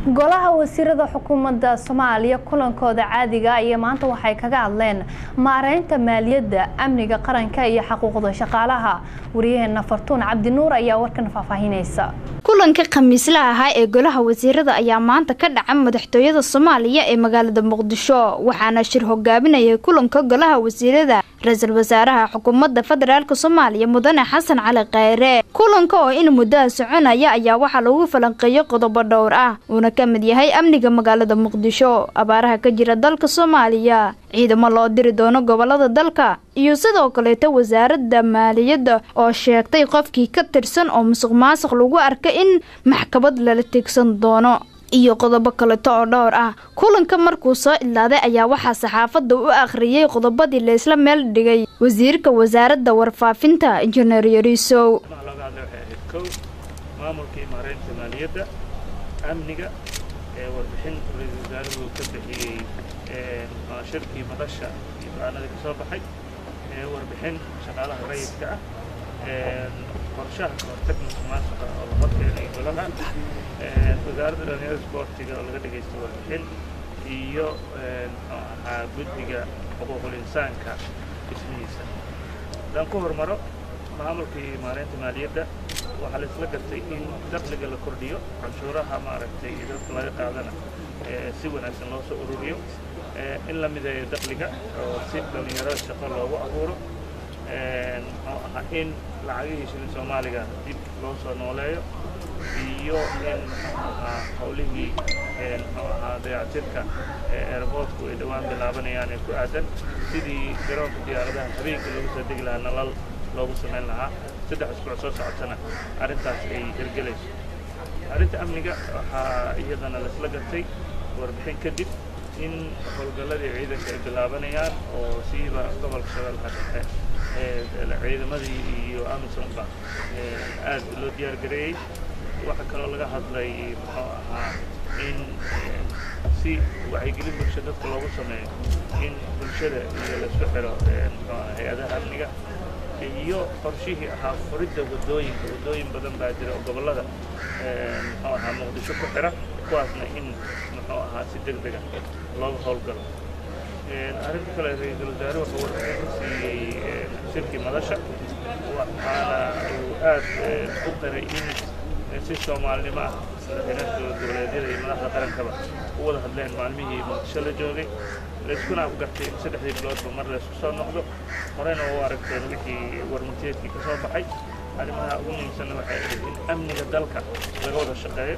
golaha wasiirada xukuumadda soomaaliya kulankooda caadiga iyo maanta waxay kaga hadleen maareynta maaliyadda amniga qaranka iyo xuquuqda shaqaalaha wariyaheena fartuun cabdinuur ayaa warkan faahfaahinaysa kulanka khamiislaha ahaa ee golaha wasiirada ayaa maanta ka dhaca madaxtooyada soomaaliya ee magaalada muqdisho waxaana shir hogaabinayay kulanka golaha wasiirada ra-iisul wasaaraha xukuumadda federaalk soomaaliya mudane xasan cali kheyre kulanka oo in muddaha soconaya ayaa waxaa lagu falanqeeyay qodobo dhowr ah uuna ka mid yahay amniga magaalada muqdisho abaaraha ka jira dalka soomaaliya ciidamo loo diri doono gobolada dalka iyo sidoo kaleeto wasaaradda maaliyadda oo sheegtay qofkii ka tirsan oo musuq maasuq lagu arka in maxkamad lala tegsan doono iyo qodobo kaleto oo dhowr ah kulanka markuu soo idlaaday ayaa waxaa saxaafadda u akhriyey qodobadii laysla meel dhigay wasiirka wasaaradda warfaafinta injineer yariisow maamulkii maareynta maaliyadda amniga ee warbixin ra-iisul wasaaruhu ka bixiyey shirkii madasha iyo go-aanadii ka soo baxay warbixin shaqaalaha rayidka ah qorshaha kahortag musuq maasuqa oo la horkeenay golaha wasaaradda dhalinyarada isboortiga oo laga dhagaystay warbixin iyo muxuu ahaa guddiga xuquuqul insaanka dhismihiisa haddaan ku hormaro maamulkii maareynta maaliyadda waxaa la isla gartay in dakhliga la kordhiyo canshuuraha maaragtay dadka laga qaadana si wanaagsan loo soo ururiyo in la mideeyo dakhliga oo si dhalinyarada shaqo loogu abuuro muxuu ahaa in lacagihii shilin soomaaliga dib loo soo nooleeyo iyo in muxuu ahaa howlihii muxuu ahaa dayactirka airboortku ay dhowaan bilaabanayaan ee ku aadan sidii garoonka diyaaradaha habeenkii loogu soo degi lahaa nalal loogu samayn lahaa saddex isbuuc soo socotana arrintaas ay hirgelayso arrinta amniga waxaa iyadana laisla gartay warbixin kadib in howlgalladii ciidanka ay bilaabanayaan oo siiba gobolka shabeellaha dhexe ciidamadii iyo amisonba aad loo diyaar gareeyey waxaa kaloo laga hadlay muxuu ahaa in si wacyigelin bulsho dadka loogu sameeyo in bulshada iyo laisku xiro muxuu aha hay-adaha amniga iyo qorshihii ahaa furidda waddooyinka waddooyin badan baa jira oo gobollada muxuu ahaa muqdisho ku xira kuwaasna in muxuu ahaa si deg dega looga howlgalo arrinta kale ra-iisul wasaare wuxuu warbixin ku siiyey shirkii madasha waxaana uu aad u qiray in si soomaalinimo ah madaxweynaha dowlad goboleedyada iyo madaxda qarankaba u wada hadleen maalmihii muqdisho la joogay layskuna afgartay in saddexdii biloodba mar laysku soo noqdo horeyna u aragteen wixii warmunteedkii ka soo baxay arrimaha ugu muhiimsanna waxay ahayd in amniga dalka laga wada shaqeeyo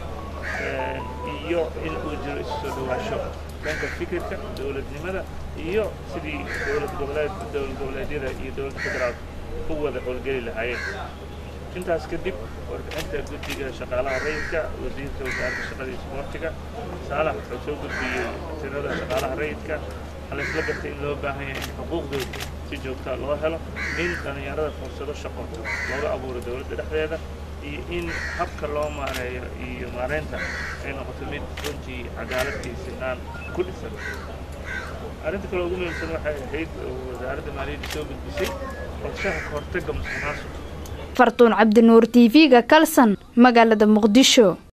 iyo in uu jiro isu soo dhawaasho dhanka fikirka dowladnimada iyo sidii dowlad goboleed dowlad goboleedyada iyo dowladda federaalka u wada howlgeli lahaayeen intaas kadib warbixinta guddiga shaqaalaha rayidka wasiirka wasaaradda shaqada iyo isboortiga saalax wuxuu soo gudbiyey tirada shaqaalaha rayidka waxaa laysla gartay in loo baahan yahay in xuquuqdooda si joogtaa loo helo in dhallinyarada fursado shaqo looga abuuro dowladda dhexdeeda iyo in habka loo maareeyo iyo maareynta ay noqoto mid runtii cadaaladkii sinaan ku dhisan arrinta kale ugu muhiimsan waxay ahayd wasaaradda maaliyadda soo gudbisay qorshaha kahortagga musuq maasuqa fartuun cabdinuur t v-ga kalsan magaalada muqdisho